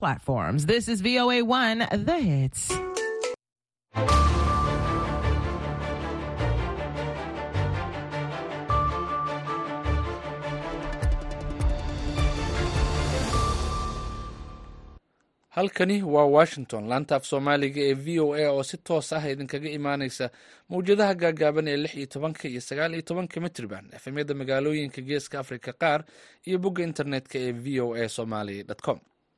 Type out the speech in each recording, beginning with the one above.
platforms. This is VOA1, the hits. halkani waa washington laanta af soomaaliga ee v o a oo si toos ah idinkaga imaaneysa mawjadaha gaagaaban ee lix iyo tobanka iyo sagaal iyo tobanka mitriban efemyada magaalooyinka geeska africa qaar iyo bogga internetka ee v o a somaly com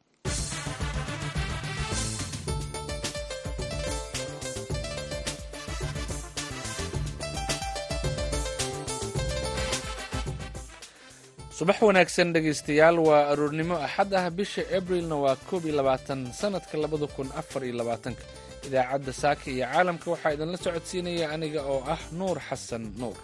subax wanaagsan dhegaystayaal waa aroornimo axad ah bisha abrilna waa koob iyo labaatan sanadka labada kun afar iyo labaatanka idaacadda saaka iyo caalamka waxaa idinla socodsiinaya aniga oo ah nuur xasan nuur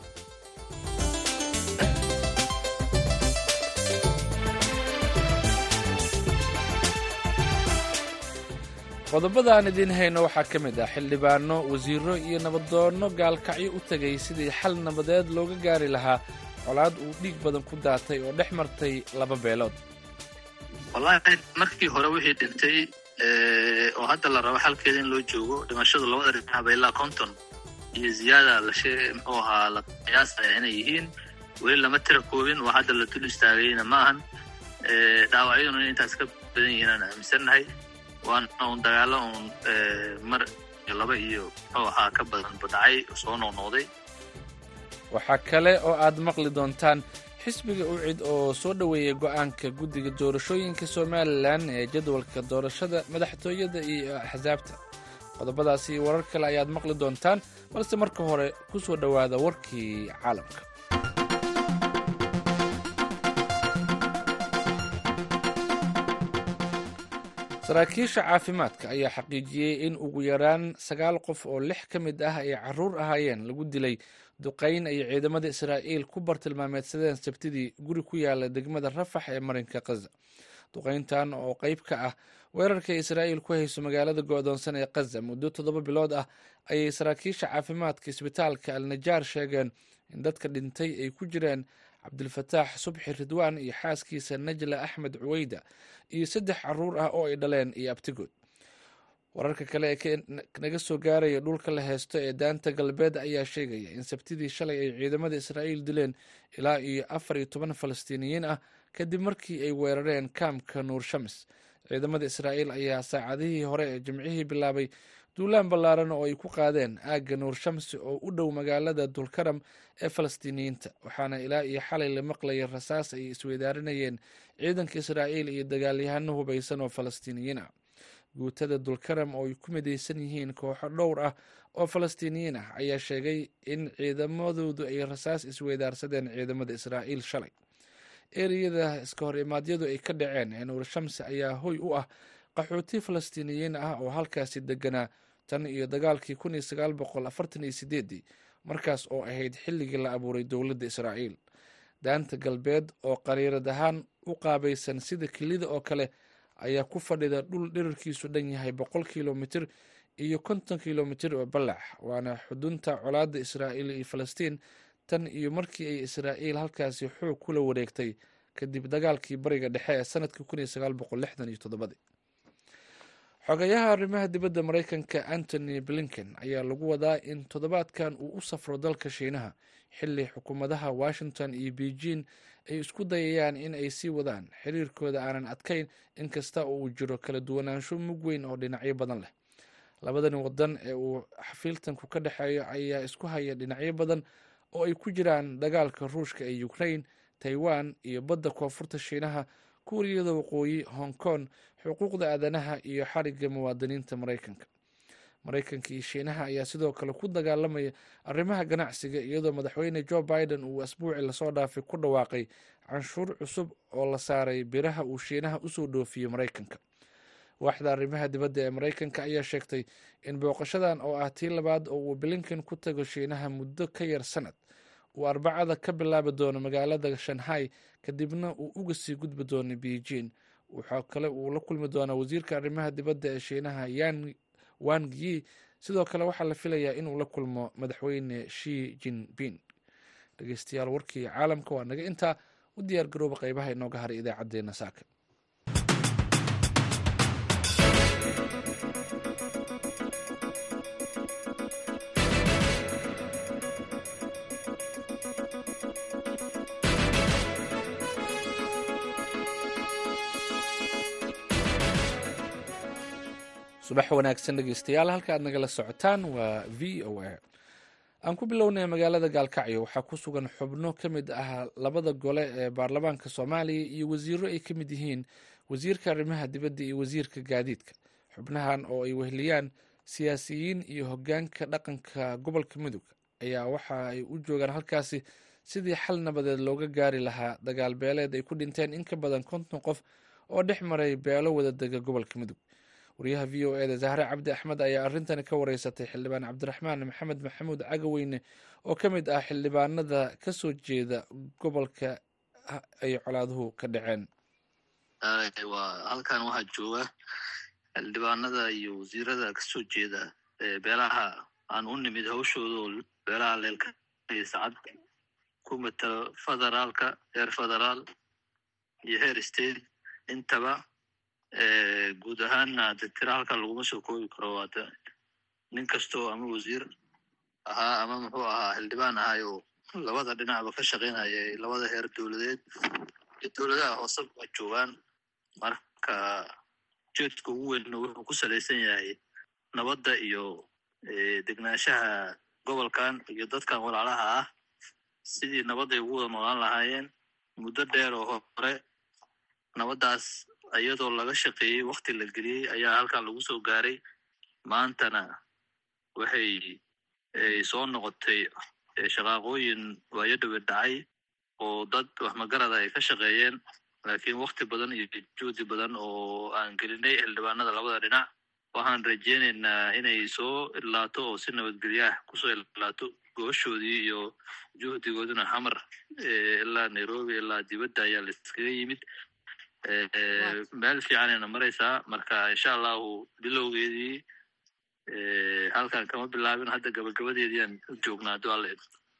qodobada aan idiin hayno waxaa ka mid ah xildhibaano wasiiro iyo nabadoonno gaalkacyo u tegay sidii xal nabadeed looga gaari lahaa colaad uu dhiig badan ku daatay oo dhex martay laba beelood wallaahi markii hore wixii dhintay oo hadda la rabo xalkeeda in loo joogo dhimashadu labada dhinacba ilaa konton iyo ziyaada lashe muxuu ahaa la qiyaasaya inay yihiin weli lama tira koobin oo hadda la dul istaagayna ma ahan dhaawacyaduna inay intaas ka badan yihiin aan aaminsannahay waana un dagaalo uun mar iyo laba iyo muxuu ahaa ka badan badhacay soo noqnoqday waxaa kale oo aad maqli doontaan xisbiga ucid oo soo dhoweeyay go'aanka guddiga doorashooyinka somalilan ee jadwalka doorashada madaxtooyada iyo axsaabta qodobadaasi iyo warar kale ayaad maqli doontaan balse marka hore ku soo dhowaada warkii caalamka saraakiisha caafimaadka ayaa xaqiijiyey in ugu yaraan sagaal qof oo lix ka mid ah ay caruur ahaayeen lagu dilay duqayn ay ciidamada israa'iil ku bartilmaameedsadeen sabtidii guri ku yaala degmada rafax ee marinka kaza duqayntan oo qayb ka ah weerarka israa'iil ku hayso magaalada go'doonsan ee kaza muddo toddoba bilood ah ayay saraakiisha caafimaadka isbitaalka alnajaar sheegeen in dadka dhintay ay ku jireen cabdilfataax subxi ridwaan iyo xaaskiisa najla axmed cuweyda iyo saddex caruur ah oo ay dhaleen iyo abtigood wararka kale ee naga soo gaaraya dhulka la heesto ee daanta galbeed ayaa sheegaya in sabtidii shalay ay ciidamada israa'iil dileen ilaa iyo afar iyo toban falastiiniyiin ah kadib markii ay weerareen kaamka nuur shams ciidamada israa'iil ayaa saacadihii hore ee jimcihii bilaabay duulaan ballaaran oo ay ku qaadeen aagga nuur shamsi oo u dhow magaalada dulkaram ee falastiiniyiinta waxaana ilaa iyo xalay la maqlayay rasaas ay isweydaarinayeen ciidanka israa'iil iyo dagaalyahano hubaysan oo falastiiniyiin ah guutada dulkaram oo ay ku midaysan yihiin kooxo dhowr ah oo falastiiniyiin ah ayaa sheegay in ciidamadoodu ay rasaas isweydaarsadeen ciidamada israa'iil shalay ereyada iska hor imaadyadu ay ka dhaceen ee nuur shamsi ayaa hoy u ah qaxooti falastiiniyiin ah oo halkaasi deganaa tan iyo dagaalkii kun iyo sagaal boqol afartan iyo sideedii markaas oo ahayd xilligii la abuuray dowladda israa'iil daanta galbeed oo qariirad ahaan u qaabaysan sida kelida oo kale ayaa ku fadhida dhul dhirirkiisu dhan yahay boqol kilomitir iyo konton kilomitir oo ballac waana xudunta colaadda israa'iil iyo falastiin tan iyo markii ay israa'iil halkaasi xoog kula wareegtay kadib dagaalkii bariga dhexe ee sanadkii kun iyo sagaal boqol lixdan iyo toddobadii xogayaha arrimaha dibadda maraykanka antony blinken ayaa lagu wadaa in toddobaadkan uu u safro dalka shiinaha xilli xukuumadaha washington iyo beijing ay isku dayayaan in ay sii wadaan xiriirkooda aanan adkayn inkasta oo uu jiro kala duwanaansho mug weyn oo dhinacyo badan leh labadan wadan ee uu xafiiltanku ka dhexeeyo ayaa isku haya dhinacyo badan oo ay ku jiraan dagaalka ruushka ee ukraine taiwan iyo badda koonfurta shiinaha kuuriyada waqooyi hong kong xuquuqda aadanaha iyo xarigga muwaadiniinta maraykanka maraykanka iyo shiinaha ayaa sidoo kale ku dagaalamaya arrimaha ganacsiga iyadoo madaxweyne joe biden uu asbuuci lasoo dhaafay ku dhawaaqay canshuur cusub oo la saaray biraha uu shiinaha usoo dhoofiyey maraykanka waaxda arrimaha dibadda ee maraykanka ayaa sheegtay in booqashadan oo ah tii labaad oo uu blinken ku tago shiinaha muddo ka yar sanad uu arbacada ka bilaabi doono magaalada shanghai kadibna uu uga sii gudbi doono beijing waxaa kale uu la kulmi doonaa wasiirka arrimaha dibadda ee shiinaha yan wang yi sidoo kale waxaa la filayaa inuu la kulmo madaxweyne shi jinping dhegeystayaal warkii caalamka waa naga intaa u diyaar garooba qeybaha inooga haray idaacadeena saaka subax wanaagsan dhegeystayaal halka aad nagala socotaan waa v o a aan ku bilownay magaalada gaalkacyo waxaa ku sugan xubno ka mid ah labada gole ee baarlamaanka soomaaliya iyo wasiiro ay ka mid yihiin wasiirka arrimaha dibadda iyo wasiirka gaadiidka xubnahan oo ay weheliyaan siyaasiyiin iyo hoggaanka dhaqanka gobolka mudug ayaa waxa ay u joogaan halkaasi sidii xal nabadeed looga gaari lahaa dagaal beeleed ay ku dhinteen in ka badan konton qof oo dhex maray beelo wada dega gobolka mudug wariyaha v o eda zahre cabdi axmed ayaa arrintani ka wareysatay xildhibaan cabdiraxmaan maxamed maxamuud cagaweyne oo ka mid ah xildhibaanada ka soo jeeda gobolka ay colaaduhu ka dhaceen waa halkan waxaa jooga xildhibaanada iyo wasiirada kasoo jeeda beelaha aan u nimid hawshooda oo beelaha leelka sacad ku matala federaalka heer federaal iyo heer state intaba guud ahaanna de tira halkan laguma soo koobi karo waata nin kastoo ama wasiir ahaa ama muxuu ahaa xildhibaan ahay oo labada dhinacba ka shaqaynaya labada heer dowladeed iyo dowladaha hoose waa joogaan marka jeedka ugu weynna wuxuu ku salaysan yahay nabadda iyo degnaanshaha gobolkan iyo dadkan walaalaha ah sidii nabadday ugu wada noolaan lahaayeen muddo dheer oo hore nabaddaas iyadoo laga shaqeeyey wakti la geliyey ayaa halkan lagu soo gaaray maantana waxay soo noqotay shaqaaqooyin waayo dhawe dhacay oo dad waxmagarada ay ka shaqeeyeen laakiin wakti badan iyo juhdi badan oo aan gelinay xildhibaanada labada dhinac waxaan rajeynaynaa inay soo ilaato oo si nabadgelyaah kusoo ilaato gooshoodii iyo juhdigooduna xamar ilaa nairobi ilaa dibadda ayaa laiskaga yimid meel fiicanayna maraysaa marka insha allahu bilowgeedii halkan kama bilaabin hadda gabagabadeediiaan u joognaa adu alla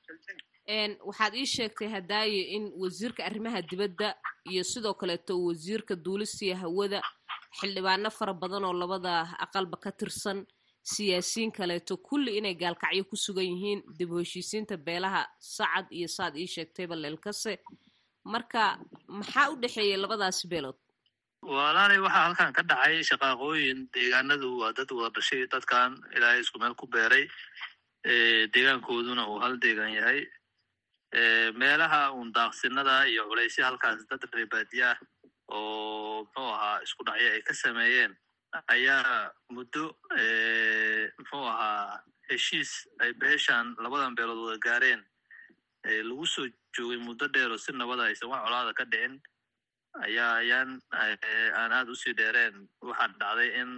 waxaad ii sheegtay hadaaye in wasiirka arrimaha dibadda iyo sidoo kaleeto wasiirka duulisiya hawada xildhibaano fara badan oo labada aqalba ka tirsan siyaasiyiin kaleeto kulli inay gaalkacyo ku sugan yihiin dib u heshiisiinta beelaha sacad iyo saad ii sheegtayba leelkase marka maxaa u dhexeeyay labadaasi beelood walaalay waxaa halkan ka dhacay shaqaaqooyin deegaanadu waa dad wada dhashay dadkan ilaahay isku meel ku beeray deegaankooduna uu hal deegaan yahay meelaha uun daaqsinada iyo culaysya halkaas dad reebaadiya ah oo muxuu ahaa isku dhacyo ay ka sameeyeen ayaa muddo muxuu ahaa heshiis ay beeshan labadan beelood wada gaareen lagu soo joogay muddo dheer oo si nabada aysan wax colaada ka dhicin ayaa ayaan aan aad usii dheereen waxaa dhacday in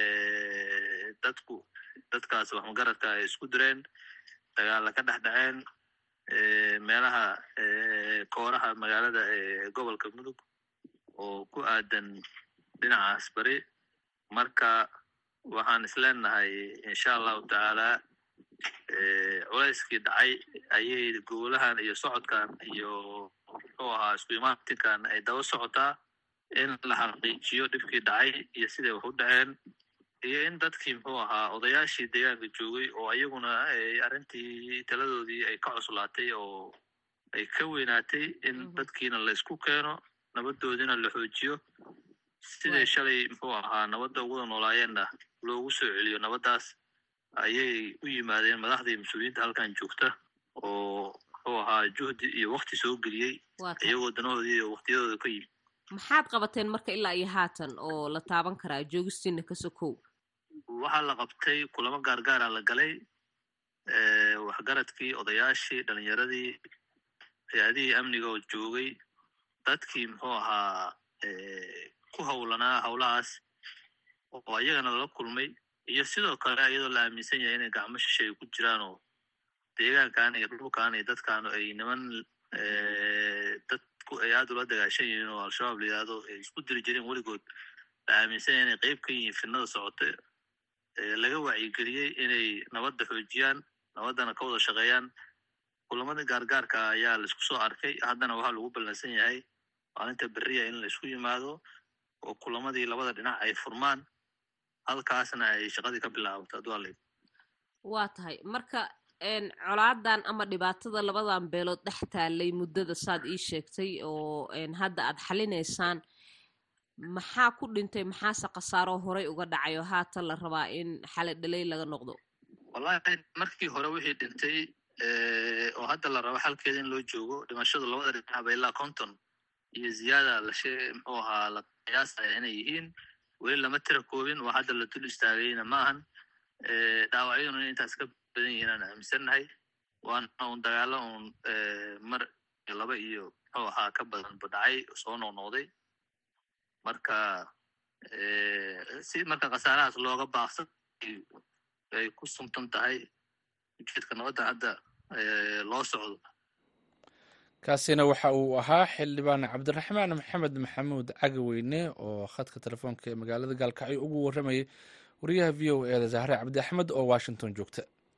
dadku dadkaas waxmagaradka ay isku direen dagaalla ka dhex dhaceen meelaha kooraha magaalada gobolka mudug oo ku aadan dhinacaas bari marka waxaan isleenahay insha allahu tacaala culayskii dhacay ayay gobolahan iyo socodkan iyo muxuu ahaa isku imaatinkan ay daba socotaa in la xaqiijiyo dhibkii dhacay iyo siday wax u dhaceen iyo in dadkii muxuu ahaa odayaashii deegaanka joogay oo ayaguna arrintii taladoodii ay ka cuslaatay oo ay ka weynaatay in dadkiina laysku keeno nabadoodina la xoojiyo siday shalay muxuu ahaa nabadda uguda noolaayeenna loogu soo celiyo nabaddaas ayay u yimaadeen madaxdii mas-uuliyiinta halkan joogta oo muxuu ahaa juhdi iyo wakti soo geliyey iyagoo danahoodii iyo waktiyadooda ka yimid maxaad qabateen marka ilaa iyo haatan oo la taaban karaa joogistiina ka sokow waxaa la qabtay kulamo gaargaara la galay waxgaradkii odayaashii dhalinyaradii hay-adihii amniga oo joogay dadkii muxuu ahaa ku howlanaa howlahaas oo ayagana lala kulmay iyo sidoo kale iyadoo la aaminsan yahay inay gacmo shishay ku jiraan oo deegaankan iyo dhulkan iyo dadkan ay niman dadku ay aad ula dagaashan yihiin oo al-shabaab la yidhahdo ay isku diri jireen weligood la aaminsan yahay inay qeyb ka yihiin fidnada socota laga wacyigeliyey inay nabadda xoojiyaan nabaddana ka wada shaqeeyaan kulamadii gaargaarka ayaa laisku soo arkay haddana waxaa lagu ballansan yahay maalinta beriya in laisku yimaado oo kulamadii labada dhinac ay furmaan halkaasna ay shaqadii ka bilaabato adwaaley waa tahay marka colaadan ama dhibaatada labadan beelood dhex taalay muddada saad ii sheegtay oo hadda aad xalinaysaan maxaa ku dhintay maxaase khasaaro horey uga dhacay oo haatan la rabaa in xale dhalay laga noqdo wallahi markii hore wixii dhintay oo hadda la rabo xalkeeda in loo joogo dhimashadu labada dhinacba ilaa konton iyo ziyaada lashe muxuu ahaa la qiyaasaya inay yihiin weli lama tira koobin waa hadda la dul istaagayna ma ahan dhaawacyaduna in intaas ka badan yihiin aan aaminsannahay waana un dagaalo un mar iyo laba iyo muxuu ahaa ka badan bu dhacay soo noqnoqday marka si marka khasaarahaas looga baaqsan ay ku sumtan tahay ujeedka nabadda hadda loo socdo kaasina waxa uu ahaa xildhibaan cabdiraxmaan maxamed maxamuud cagaweyne oo khadka telefoonka ee magaalada gaalkacyo ugu warramayay wariyaha v o e da zahre cabdi axmed oo washington joogta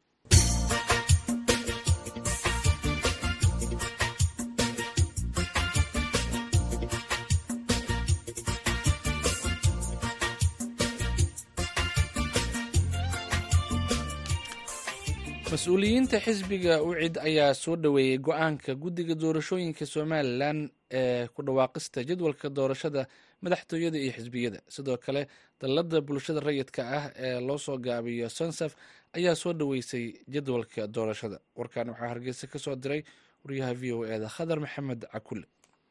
mas-uuliyiinta xisbiga ucid ayaa soo dhoweeyey go-aanka guddiga doorashooyinka somalilan ee ku dhawaaqista jadwalka doorashada madaxtooyada iyo xisbiyada sidoo kale dallada bulshada rayidka ah ee loo soo gaabiyo sonsaf ayaa soo dhoweysay jadwalka doorashada warkan waxaa hargeysa ka soo diray wariyaha v o e da khadar maxamed cakule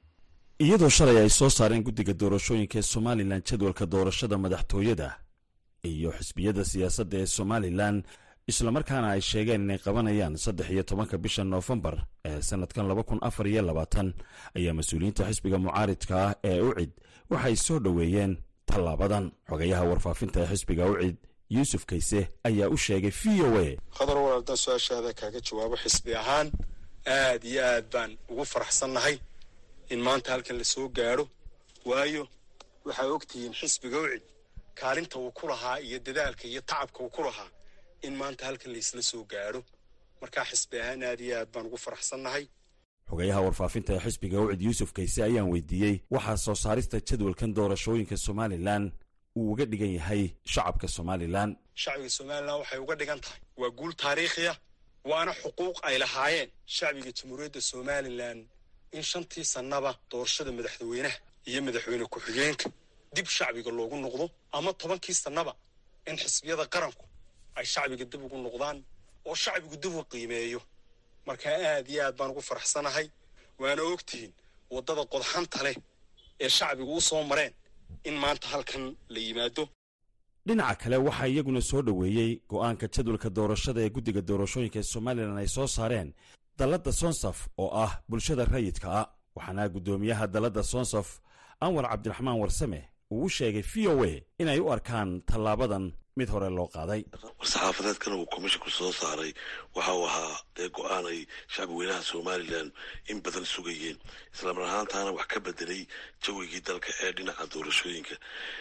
iyadoo shalay ay soo saareen guddiga doorashooyinka ee somalilan jadwalka doorashada madaxtooyada iyo xisbiyada siyaasadda ee somalilan islamarkaana ay sheegeen inay qabanayaan saddex iyo tobanka bisha noofembar ee sanadkan laba kun afar iyo labaatan ayaa mas-uuliyiinta xisbiga mucaaridka ah ee ucid waxay soo dhoweeyeen tallaabadan xogayaha warfaafinta ee xisbiga ucid yuusuf kayse ayaa u sheegay v o a khadar walaaldan su-aashaada kaaga jawaabo xisbi ahaan aad iyo aad baan ugu faraxsannahay in maanta halkan la soo gaadho waayo waxaa ogtihiin xisbiga ucid kaalinta uu ku lahaa iyo dadaalka iyo tacabka uu ku lahaa in maanta halkan laysla soo gaadho markaa xisbi ahaan aad iyo aad baan ugu faraxsannahay xogayaha warfaafinta ee xisbiga ucid yuusuf kayse ayaan weydiiyey waxaa soo saarista jadwalkan doorashooyinka somalilan uu uga dhigan yahay shacabka somalilan shacbiga somalilan waxay uga dhigan tahay waa guul taariikhiya waana xuquuq ay lahaayeen shacbiga jamhuuriyadda somalilan in shantii sannaba doorashada madaxweynaha iyo madaxweyne ku-xigeenka dib shacbiga loogu noqdo ama tobankii sannaba in xisbiyada qaranku ay shacbiga dib ugu noqdaan oo shacbigu dib u qiimeeyo markaa aad iyo aad baan ugu faraxsanahay waana ogtihiin waddada qodxanta leh ee shacbigu u soo mareen in maanta halkan la yimaado dhinaca kale waxaa iyaguna soo dhoweeyey go'aanka jadwalka doorashada ee guddiga doorashooyinka ee somalilan ay soo saareen dalladda sonsaf oo ah bulshada rayidka ah waxaana guddoomiyaha dalladda sonsaf anwar cabdiraxmaan warsame uu u sheegay v o a inay u arkaan tallaabadan mid hore loo qaaday war-saxaafadeedkana uu komishinku soo saaray waxa uu ahaa dee go-aan ay shacbi weynaha somalilan in badan sugayeen islamar ahaantaana wax ka bedelay jawigii dalka ee dhinaca doorashooyinka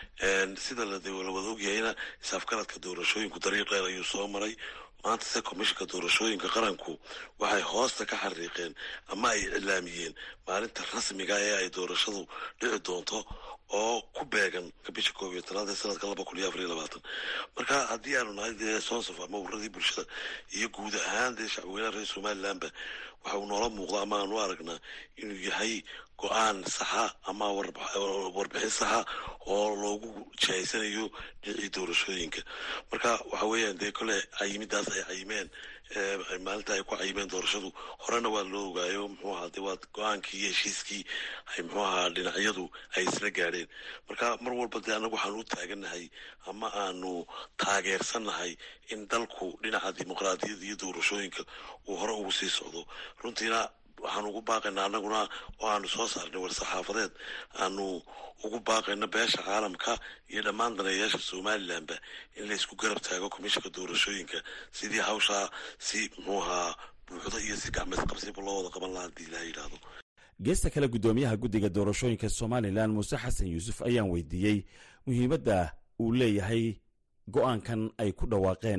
sida la wada ogyahayna isaafgaradka doorashooyinku dariiq dheer ayuu soo maray maanta se komishinka doorashooyinka qaranku waxay hoosta ka xariiqeen ama ay iclaamiyeen maalinta rasmiga ee ay doorashadu dhici doonto oo ku beegan bisha koob iyo tanaad ee sanadka laba kun iyo afar iyo labaatan marka haddii aanu nahay dee sonsaf ama uradii bulshada iyo guud ahaan dee shacbweynaha reer somalilanba waxa uu noola muuqda ama aanu aragnaa inuu yahay go-aan saxa ama warbixin saxa oo loogu jihaysanayo dhinacii doorashooyinka marka waxa weeyaan dee kole cayimidaas ay cayimeen maalinta ay ku cayimeen doorashadu horena waa loo ogaayo muxuu ahaa de waa go-aankii iyo heshiiskii ay muxuu ahaa dhinacyadu ay isla gaadheen marka mar walba dee annagu waxaanu u taagannahay ama aanu taageersannahay in dalku dhinaca dimuqraadiyadda iyo doorashooyinka uu hore ugu sii socdo runtiina waxaanu ugu baaqaynaa annaguna oo aanu soo saarnay war-saxaafadeed aanu ugu baaqayno beesha caalamka iyo dhammaan daneeyaasha somalilanba in laysku garab taago komishinka doorashooyinka sidii hawshaa si muxuu ahaa buuxdo iyo si gacmaysqabsiba loo wada qaban lahaa hadii ilaha yidhaahdo geesta kale guddoomiyaha guddiga doorashooyinka somalilan muuse xasan yuusuf ayaan weydiiyey muhiimadda uu leeyahay go-aankan ay ku dhawaaqeen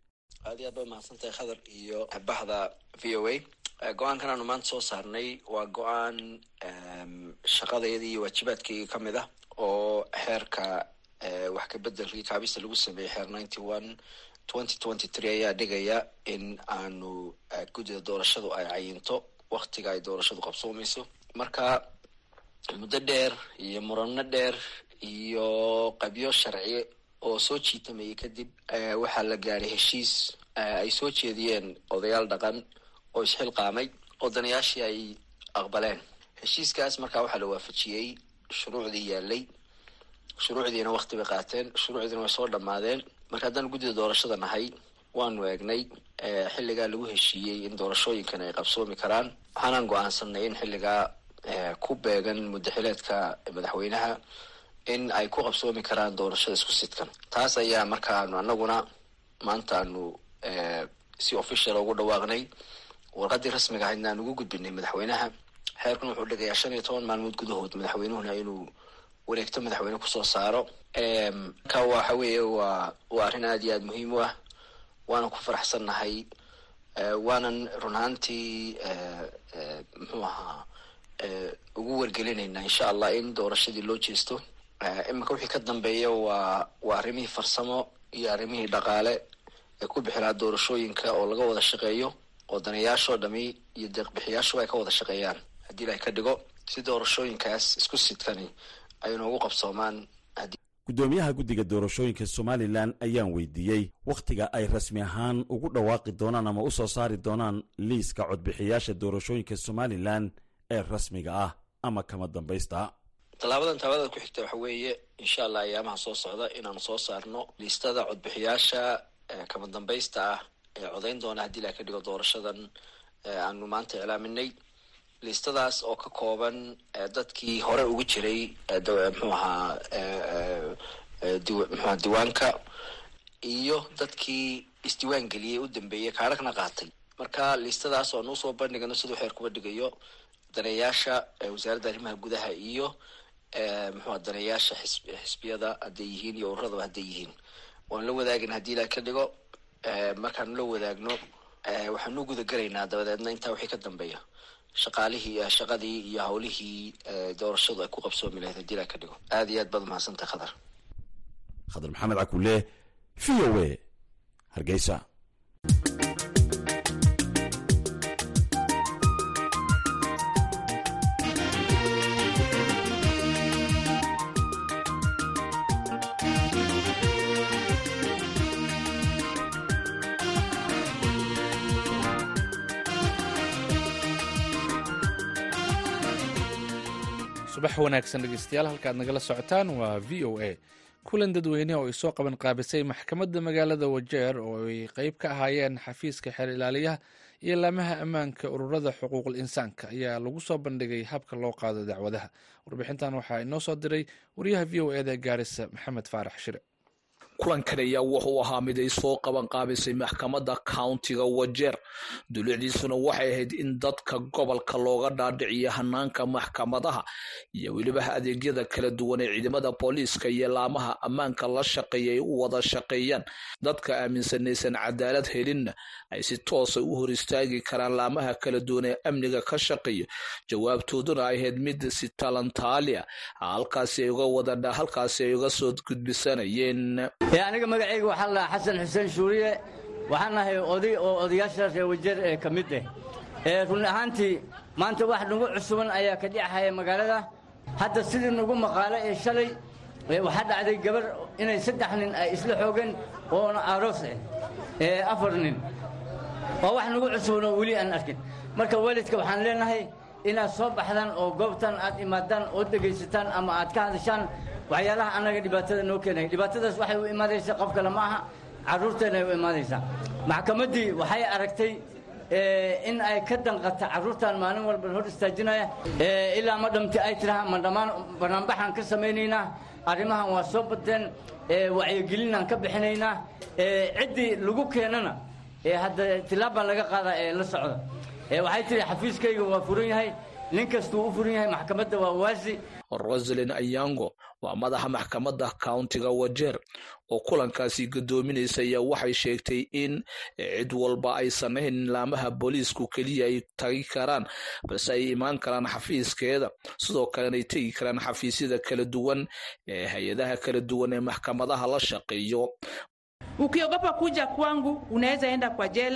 aad iyo aad ba mahadsantahay khadar iyo baxda v o a go-aankan aanu maanta soo saarnay waa go-aan shaqadayadii iyo waajibaadkaygii ka mid ah oo xeerka wax ka bedelkii kaabista lagu sameeyey xeer ninety one twenty twenty three ayaa dhigaya in aanu guddida doorashadu ay cayinto waktiga ay doorashadu qabsoomayso marka muddo dheer iyo murano dheer iyo qabyo sharci oo soo jiitamayay kadib waxaa la gaaray heshiis ay soo jeediyeen odayaal dhaqan oo isxilqaamay odanayaashii ay aqbaleen heshiiskaas markaa waxaa la waafajiyey shuruucdii yaalay shuruucdiina wakti bay qaateen shuruucdiina way soo dhammaadeen marka haddaan guddida doorashada nahay waanu eegnay xilligaa lagu heshiiyey in doorashooyinkan ay qabsoomi karaan waxaanaan go-aansanay in xilligaa ku beegan muddaxileedka madaxweynaha in ay ku qabsoomi karaan doorashada isku sidkan taas ayaa markaanu anaguna maanta aanu si official ugu dhawaaqnay warqadii rasmiga ahaydna aan ugu gudbinay madaxweynaha xeerkuna wuxuu dhigayaa shan iyo toban maalmood gudahood madaxweynuhuna inuu wareegto madaxweyne kusoo saaro marka waxa weeye waa waa arrin aada iyo aada muhiim u ah waanan ku faraxsannahay waanan run ahaantii muxuu ahaa ugu wargelinaynaa insha allah in doorashadii loo jeesto iminka wixii ka dambeeya waa waa arrimihii farsamo iyo arrimihii dhaqaale ee ku bixilaa doorashooyinka oo laga wada shaqeeyo oo danayaashoo dhami iyo deeqbixiyaashuba ay ka wada shaqeeyaan haddii ilahay ka dhigo si doorashooyinkaas isku sidkani ay noogu qabsoomaan guddoomiyaha guddiga doorashooyinka somalilan ayaan weydiiyey wakhtiga ay rasmi ahaan ugu dhawaaqi doonaan ama u soo saari doonaan liiska codbixiyaasha doorashooyinka somalilan ee rasmiga ah ama kama dambaysta tallaabadan taabadada ku xigta waxa weeye insha allah ayaamaha soo socda inaanu soo saarno liistada codbixiyaasha kama dambaysta ah ee codayn doona haddii ilaha ka dhigo doorashadan aanu maanta iclaaminay liistadaas oo ka kooban dadkii hore ugu jiray mxuu ahaa mxuaha diiwaanka iyo dadkii isdiiwaan geliyey u dambeeyey kaarhagna qaatay marka liistadaas oo nuusoo bandhigano siduu xeer kuba dhigayo daneeyaasha wasaaradda arrimaha gudaha iyo mxuha daneeyaasha xisbiyada hadday yihiin iyo ururadaba hadday yihiin waan la wadaagin haddii ilaah ka dhigo markaanu la wadaagno waxaanu gudagelaynaa dabadeedna intaa wixii ka dambeeya shaqaalihii shaqadii iyo hawlihii doorashadu ay ku qabsoomi lahayd haddii ilaah ka dhigo aada iyo aad baad mahadsantahay khadar khadar maxamed cakule v o a hargeysa subax wanaagsan dhegeystayaal halkaad nagala socotaan waa v o a kulan dadweyne oo ay soo qaban qaabisay maxkamadda magaalada wajeer oo ay qeyb ka ahaayeen xafiiska xeer ilaaliyaha iyo laamaha ammaanka ururada xuquuqul insaanka ayaa lagu soo bandhigay habka loo qaado dacwadaha warbixintan waxaa inoo soo diray wariyaha v o eda gaarisa maxamed faarax shire kulankan ayaa wuxuu ahaa mid ay soo qaban qaabisay maxkamadda countiga wajeer dulucdiisuna waxay ahayd in dadka gobolka looga dhaadhiciyo hanaanka maxkamadaha iyo weliba adeegyada kala duwan ee ciidamada booliiska iyo laamaha ammaanka la shaqeeya ay u wada shaqeeyaan dadka aaminsanaysan cadaalad helinna ay si toosa u hor istaagi karaan laamaha kala duwan ee amniga ka shaqeeya jawaabtooduna ay ahayd mid si talantaalia halkaasi ay uga wada halkaasi ay uga soo gudbisanayeen aniga magacayga waxaa lahaa xasan xuseen shuuriye waxaan nahay oday oo odayaashaas ee wajeer ee ka mid ah run ahaantii maanta wax nagu cusuban ayaa ka dhicahaya magaalada hadda sidii nagu maqaalo ee shalay waxaa dhacday gabar inay saddex nin ay isla xoogeen oona aroos ah afar nin waa wax nagu cusuban oo weli aan arkin marka waalidka waxaan leenahay inaad soo baxdaan oo goobtan aad imaadaan oo dhegaysataan ama aad ka hadashaan waxyaalaha annaga dhibaatada noo keenaya dhibaatadaas waxay u imaadaysaa qof kale ma aha carruurteena ay u imaadaysaa maxkamaddii waxay aragtay in ay ka danqata carruurtan maalin walba hor istaajinaya ilaa ma dhamti ay tiraha ma dhammaan banaanbaxaan ka samaynaynaa arrimahan waa soo badeen wacyigelinaan ka bixinaynaa ciddii lagu keenana hadda tilaabaa laga qaadaa ee la socda waxay tihi xafiiskayga waa furan yahay nin kastuu u furan yahay maxkamadda waa waasi rosalin ayango waa madaxa maxkamadda countiga wajeer oo kulankaasi gadoominaysa ayaa waxay sheegtay in cid walba aysan ahayn laamaha booliisku keliya ay tagi karaan balse ay imaan karaan xafiiskeeda sidoo kalena ay tegi karaan xafiisyada kala duwan ee hay-adaha kala duwan ee maxkamadaha la shaqeeyo Ukiogopa kuja kwangu unaweza enda kwa jela.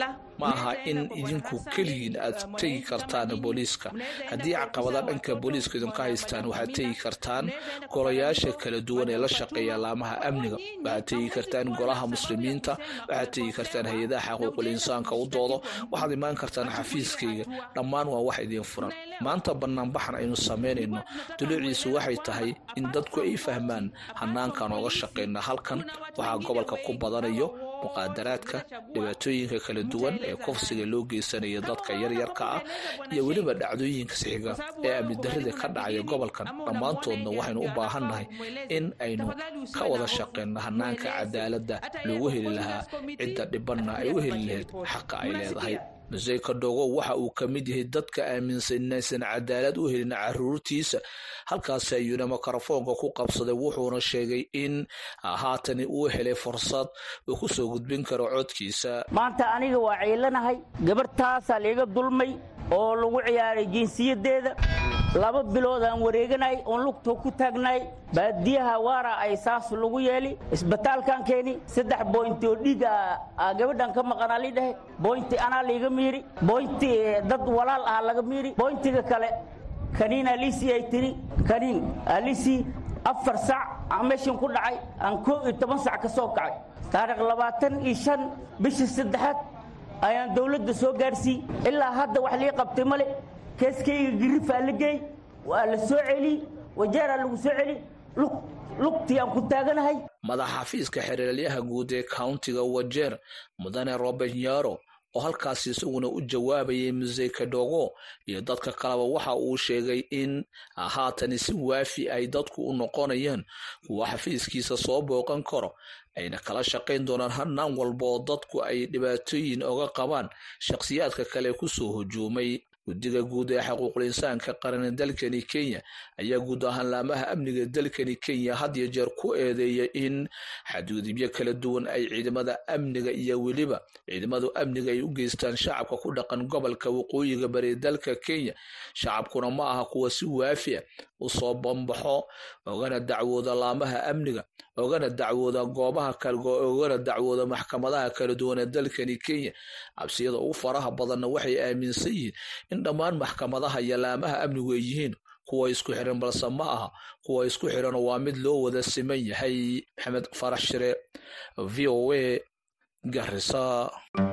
ma aha in idinku keligiin aad tegi kartaan booliiska haddii caqabada dhanka booliiska idinka haystaan waxaad tegi kartaan golayaasha kala duwan ee la shaqeeya laamaha amniga waxaad tegi kartaan golaha muslimiinta waxaad tegi kartaan hay-adaha xaquuqul insaanka u doodo waxaad imaan kartaan xafiiskayga dhammaan waa wax idiin furan maanta banaanbaxan aynu samaynayno duluuciisu waxay tahay in dadku ay fahmaan hanaankan ooga shaqeyna halkan waxaa gobolka ku badanayo muqaadaraadka dhibaatooyinka kala duwan ee kufsiga loo geysanaya dadka yaryarka ah iyo weliba dhacdooyinka sixiga ee amni darrida ka dhacaya gobolkan dhammaantoodna waxaynu u baahannahay in aynu ka wada shaqeyno hanaanka cadaaladda loogu heli lahaa cidda dhibanna ay u heli lahayd xaqa ay leedahay muse kadhogo waxa uu ka mid yahay dadka aaminsan inaysan cadaalad u helin caruurtiisa halkaasi ayuuna mikrofoonka ku qabsaday wuxuuna sheegay in haatani uu helay fursad uu ku soo gudbin karo codkiisa maanta aniga waa ciilanahay gabarhtaasaa liiga dulmay oo lagu ciyaaray jinsiyadeeda laba bilood aan wareeganay oon lugta ku taagnay baadiyaha waara ay saas lagu yeeli isbitaalkan keeni saddex boynti oo dhiiga gabadhan ka maqanaa li dhehe boynti anaa liiga miiri boynti dad walaal ah laga miiri boyntiga kale kaniin alisi ay tiri kaniin alisi afar sac aan meeshan ku dhacay aan koo iyo toban sac ka soo kacay taarikh labaatan iyo shan bishii saddexaad ayaan dawladda soo gaarsiiy ilaa hadda wax lii qabtay male keeskayga girifaa la geey waa la soo celi wajeeraa lagu soo celi lugtii aan ku taaganahay madaxa xafiiska xereelyaha guud ee countiga wajeer mudane robert nyaro oo halkaasi isaguna u jawaabayay muse kadhogo iyo dadka kaleba waxa uu sheegay in haatani si waafi ay dadku u noqonayaan kuwa xafiiskiisa soo booqan karo ayna kala shaqayn doonaan hanaan walba oo dadku ay dhibaatooyin oga qabaan shakhsiyaadka kale kusoo hujuumay guddiga guud ee xaquuqul insaanka qaran dalkani kenya ayaa guud ahaan laamaha amniga dalkani kenya had iyo jeer ku eedeeya in xadgudubyo kala duwan ay ciidamada amniga iyo weliba ciidamadu amniga ay u geystaan shacabka ku dhaqan gobolka waqooyiga bari dalka kenya shacabkuna ma aha kuwa si waafi a usoo bambaxo ogana dacwooda laamaha amniga ogana dacwooda goobaha ogana dacwooda maxkamadaha kala duwan ee dalkani kenya cabsiyada ugu faraha badanna waxay aaminsan yihiin in dhammaan maxkamadaha iyo laamaha amnigu ay yihiin kuwa isku xiran balse ma aha kuwa isku xiran waa mid loo wada siman yahay maxamed farax shire v o a garisa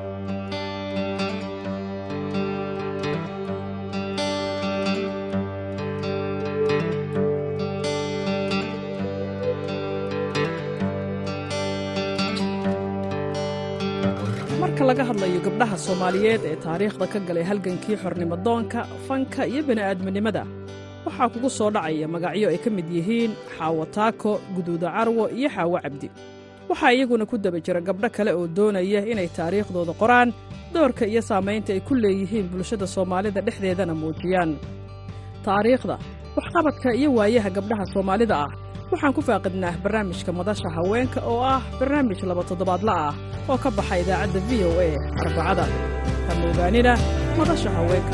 marka laga hadlayo gabdhaha soomaaliyeed ee taariikhda ka galay halgankii xornimodoonka fanka iyo bini'aadminimada waxaa kugu soo dhacaya magacyo ay ka mid yihiin xaawo taako guduuda carwo iyo xaawo cabdi waxaa iyaguna ku daba jira gabdho kale oo doonaya inay taariikhdooda qoraan doorka iyo saamaynta ay ku leeyihiin bulshada soomaalida dhexdeedana muujiyaan taariikhda waxqabadka iyo waayaha gabdhaha soomaalida ah waxaan ku faaqidnaa barnaamijka madasha haweenka oo ah barnaamij laba toddobaadla ah oo ka baxa idaacadda v o a arbacada ha moogaanina madasha haweenka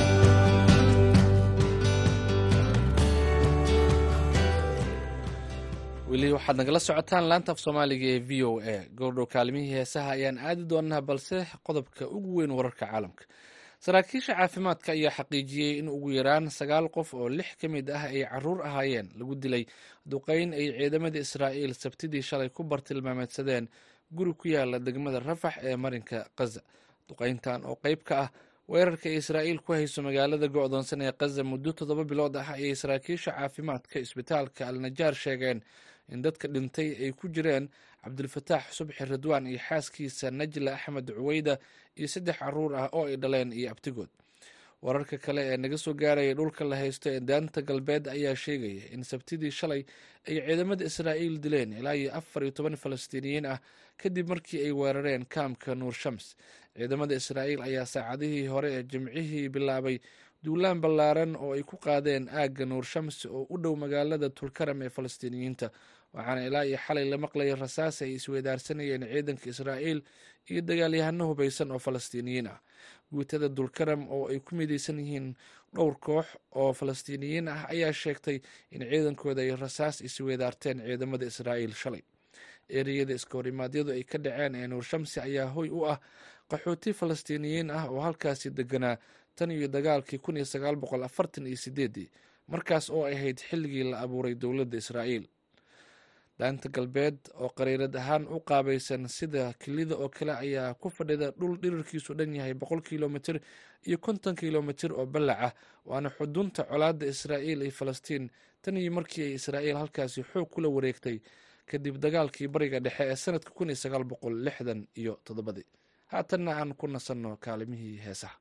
weli waxaad nagala socotaan laanta af soomaaliga ee v o a goordhow kaalimihii heesaha ayaan aadi doonaa balse qodobka ugu weyn wararka caalamka saraakiisha caafimaadka ayaa xaqiijiyey in ugu yaraan sagaal qof oo lix ka mid ah ay caruur ahaayeen lagu dilay duqeyn ay ciidamada israa'iil sabtidii shalay ku bartilmaameedsadeen guri ku yaala degmada rafax ee marinka khaza duqeyntan oo qeyb ka ah weerarka ay israa'iil ku hayso magaalada go'doonsan ee khaza muddo toddoba bilood ah ayay saraakiisha caafimaadka isbitaalka alnajaar sheegeen in dadka dhintay ay ku jireen cabdilfataax subxi ridwaan iyo xaaskiisa najla axmed cuweyda iyo saddex caruur ah oo ay dhaleen iyo abtigood wararka kale ee naga soo gaaraya dhulka la haysto ee daanta galbeed ayaa sheegaya in sabtidii shalay ay ciidamada israa'iil dileen ilaa iyo afar iyo toban falastiiniyiin ah kadib markii ay weerareen kaamka nuur shams ciidamada israa'iil ayaa saacadihii hore ee jimcihii bilaabay duulaan ballaaran oo ay ku qaadeen aagga nuur shams oo u dhow magaalada tulkaram ee falastiiniyiinta waxaana ilaa iyo xalay la maqlayay rasaas ay isweydaarsanayeen ciidanka israa'iil iyo dagaalyahano hubaysan oo falastiiniyiin ah guutada dulkaram oo ay ku midaysan yihiin dhowr koox oo falastiiniyiin ah ayaa sheegtay in ciidankooda ay rasaas isweydaarteen ciidamada israa'iil shalay ereyada iskahorimadyadu ay ka dhaceen ee nuur shamsi ayaa hoy u ah qaxooti falastiiniyiin ah oo halkaasi deganaa tan iyo dagaalkii kun iyo sagaal boqol afartan iyo sideedii markaas oo ahayd xilligii la abuuray dowladda israa'iil daanta galbeed oo qariirad ahaan u qaabaysan sida kelida oo kale ayaa ku fadhida dhul dhirirkiisu dhan yahay boqol kilomitir iyo konton kilomitir oo ballac ah waana xudunta colaadda israa'iil iyo falastiin tan iyo markii ay israa'iil halkaasi xoog kula wareegtay kadib dagaalkii bariga dhexe ee sanadka kun iyo sagaal boqol lixdan iyo toddobadii haatanna aan ku nasanno kaalimihii heesaha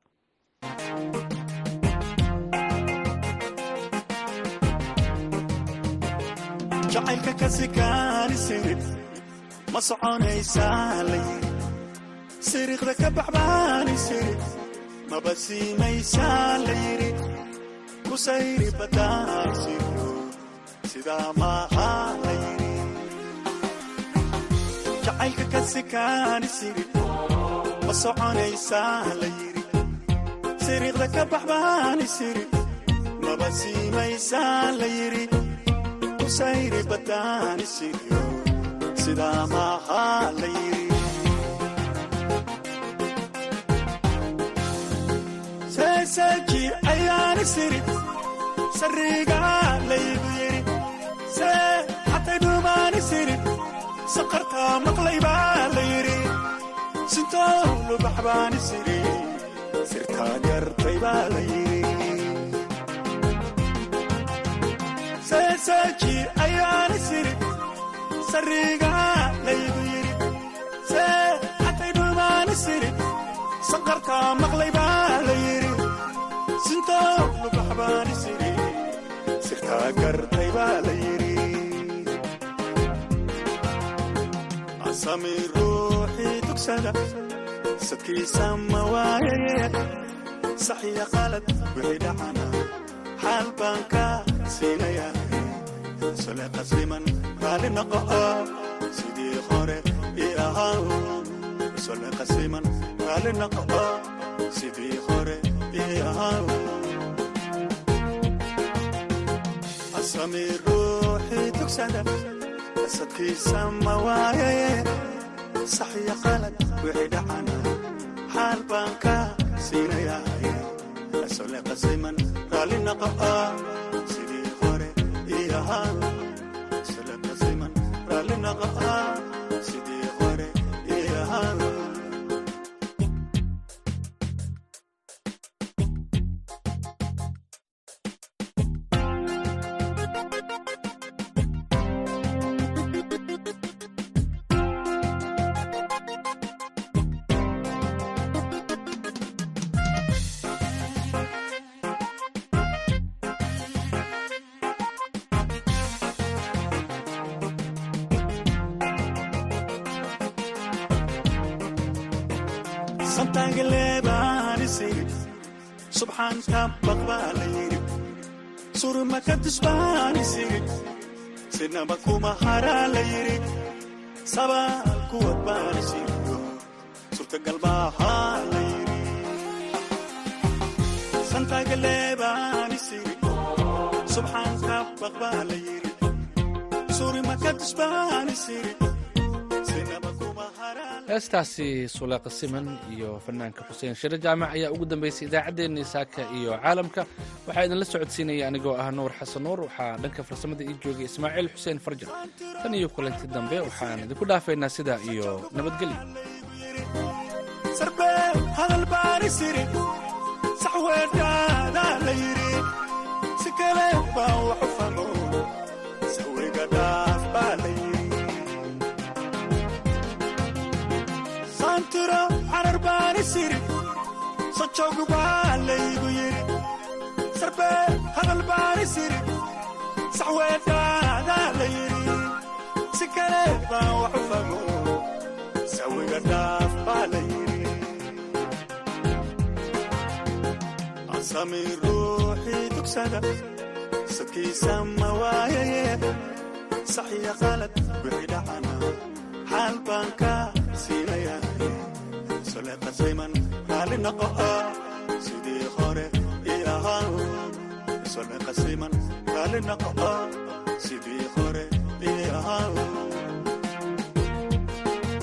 jacaylka ka sikaani sirid ma soconaysaa la yiri siriiqda ka baxbaani sirid maba siimaysaa la yiri ku sayri baddaan siro sidaa maaha la yiri jacaylka ka sikaani sirid ma soconaysaa la yiri siriiqda ka baxbaani sirid maba siimaysaa la yiri sayri badaani siriyo sidaa maaha la yiri seeseeji ayaani siri sariga laygu yiri see xatay dhuumaani siri saqartaa maqlay baa la yiri sintoo lubaxbaani siri sirtaa gartay baa la yiri seeseeji ayaani siri sariga laygu yiri see xatay dhuumaani siri saqartaa maqlay baa la yiri sintoo lubaxbaani siri sirtaa gartay baa la yiri asami ruuxii tugsada sadkiisa ma waayaye saxiya qalad wixii dhacana xaal baan ka siinaya sole qasliman raali noqo sidii hore i ahaa sole qasliman raali noqo sidii hore i ahaa asami ruuxii tugsada asadkiisa ma waayaye saxiya qalad wixii dhacana xaal baan ka siinaya sole qasliman raali noqo sidii hore i ahaa sole qasliman raali noqo sidii hore i ahaa subxaanka baqbaa la yiri surma ka dusbaani siri sinaba kuma haraa la yiri sabaal kuwad baani siriyo surtagal baahaa la yiri santagaleebaani siri subxaanka baqbaa la yiri surma ka dusbaani siri heestaasi suleeqa siman iyo fanaanka xuseen shire jaamac ayaa ugu dambeysay idaacaddeenii saaka iyo caalamka waxaa idinla socodsiinaya anigoo ah nuur xasan nuur waxaa dhanka farsamada ii joogay ismaaciil xuseen farjan tan iyo kulanti dambe waxaan idinku dhaafaynaa sidaa iyo nabadgelyo hadal baani siri sax weedhaadaa la yiri si kale baa waxu famo sawiga dhaaf baa la yiri santiro carar baani siri sajoog baa laygu yiri sarbe hadal baani siri sax weedhaadaa la yiri si kale baa waxu famo sawiga dhaaf baa la yiri asami ruuxii tugsada sadkiisa ma waayaye saxiya qalad wixii dhacana xaal baan ka siinaya sole qasayman raali noqo sidii hore i ahaa sole qasayman raali noqo sidii hore